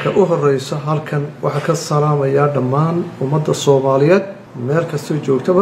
marka u horeysa halkan waxaa ka salaamayaa dhammaan ummadda soomaaliyeed meel kastoo joogtaba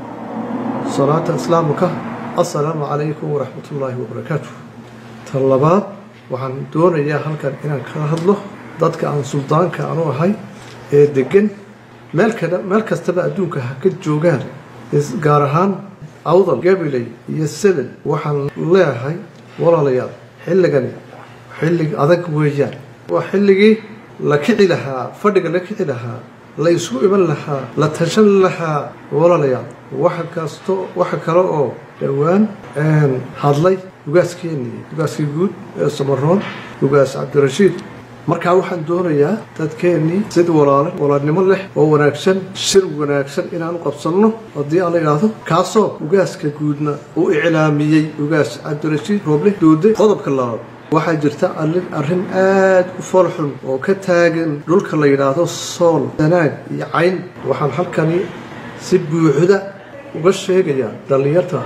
salaata islaamka assalaamu calaykum waraxmatullaahi wabarakaatu tan labaad waxaan doonayaa halkan inaan kala hadlo dadka aan suldaanka anu ahay ee degan meelkana meel kastaba adduunka ha ka joogaan gaar ahaan awdal gabiley iyo selel waxaan leeyahay walaalayaal xilligani xillig adag weeyaan waa xilligii la kici lahaa fadhiga la kici lahaa la isugu iman lahaa la tashan lahaa walaalayaal waxa kasto waxa kale oo dhowaan hadlay ugaaskeenii ugaaskii guud ee samaroon ugaas cabdirashiid markaa waxaan doonayaa dadkeennii sid walaale walaalnimo leh oo wanaagsan shir wanaagsan inaan u qabsanno haddii aan la idhaahdo kaasoo ugaaska guudna uu iclaamiyey ugaas cabdirashiid rooble doode qodobka labaad waxaa jirta arrin aad u foolxun oo ka taagan dhulka la yidhaahdo sool sanaag iyo cayn waxaan halkani si buuxda uga sheegayaa dhallinyarta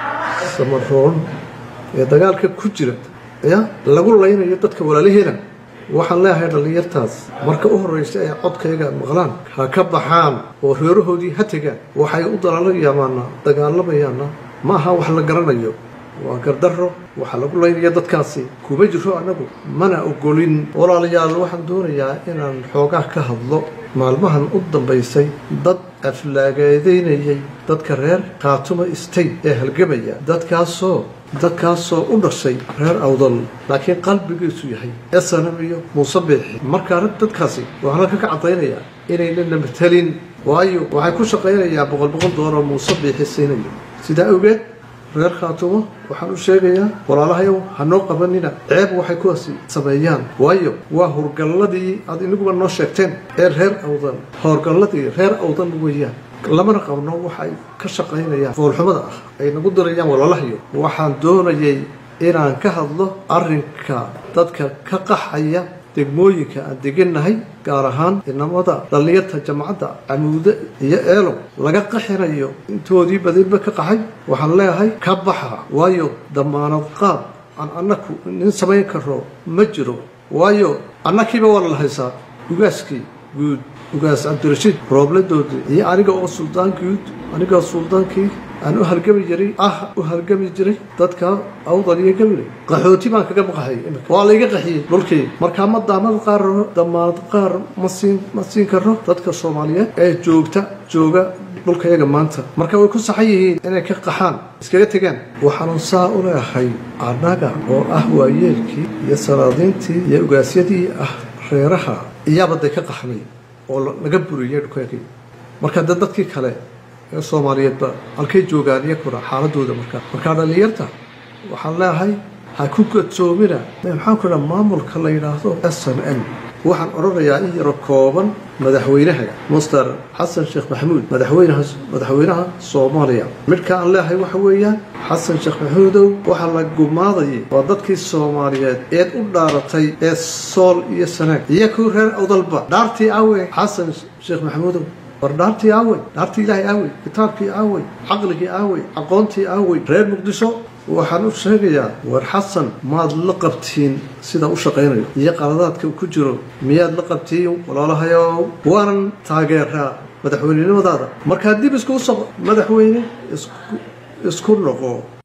samaroon ee dagaalka ku jira ya lagu laynayo dadka walaalaheena waxaan leeyahay dhallinyartaas marka u horreysa ay codkayga maqlaan ha ka baxaan oo reerahoodii ha tegaan waxay u dalaalayamaana dagaalamayaana ma aha wax la garanayo waa gardarro waxaa lagu laynaya dadkaasi kuma jiro annagu mana ogolin walaalayaal waxaan doonayaa inaan xoogaa ka hadlo maalmahan u dambaysay dad aflaagaadeynayay dadka reer khaatuma state ee halgamaya dadkaasoo dadkaasoo u dhashay reer awdal laakiin qalbigiisu yahay esanam iyo muuse biixi markaa rag dadkaasi waxaan halka ka cadaynayaa inaynana matalin waayo waxay ku shaqaynayaa boqol boqol doolar muuse biixi siinayo sidaa awgeed reer khaatumo waxaan u sheegayaa walaalahayow hanoo qabanina ceeb waxay kuwaasi sameeyaan waayo waa hurgalladii aad iniguba noo sheegteen ee reer awdan howrgalladii reer awdan weeyaan lamana qabno waxay ka shaqaynayaan foolxumada ah ay nagu dirayaan walaalahayo waxaan doonayay inaan ka hadlo arrinka dadka ka qaxaya degmooyinka aan degannahay gaar ahaan inamada dhallinyarta jamacadda camuude iyo eelo laga qaxinayo intoodii badinba ka qaxay waxaan leeyahay ka baxa waayo damaanad qaad aan annaku nin samayn karo ma jiro waayo annakiiba waa la haysaa ugaaskii guud ugaas cabdirashiid roobladoodii iyo aniga oo suldaan guud aniga suldaankii aan u halgami jiray ah u halgami jiray dadka awdal iyo gabiley qaxooti baan kaga baqahay waa layga qaxiyey dhulkii markaa ma daamad qaar damaanad qaar ma siin ma siin karo dadka soomaaliyeed ee joogta jooga dhulkayaga maanta marka way ku saxan yihiin inay ka qaxaan iskaga tegaan waxaanu saa u leehay annaga oo ah waayeelkii iyo salaadiintii iyo ugaasyadii ah reeraha iyaabaday ka qaxnay oo laga buriyay dhulkaygii marka de dadkii kale ee soomaaliyeedba halkay joogaan iyakuna xaaladooda markaa markaa dhallinyarta waxaan leeyahay ha ku gadsoomina maxaan ku dhaha maamulka la yidhaahdo s n m waxaan odhanayaa in yaro kooban madaxweynaha muster xasan sheekh maxamuud madaxweynaha madaxweynaha soomaaliya midka aan leeyahay waxa weeyaan xasan sheekh maxamuudow waxaa la gumaadayay waa dadkii soomaaliyeed eed u dhaaratay ee sool iyo sanaag iyo kuw reer awdalba dhaartii awe xasan sheekh maxamuudow war dhaartii aawey dhaartii ilaahay aawey kitaabkii aawey caqligii aawey aqoontii aawey reer muqdisho waxaan u sheegayaa war xasan maad la qabtiin sida u shaqaynayo iyo qaladaadka ku jiro miyaad la qabtiin walaalahayow waanan taageeraa madaxweynenimadaada markaa dib isku soqo madaxweyne isku noqo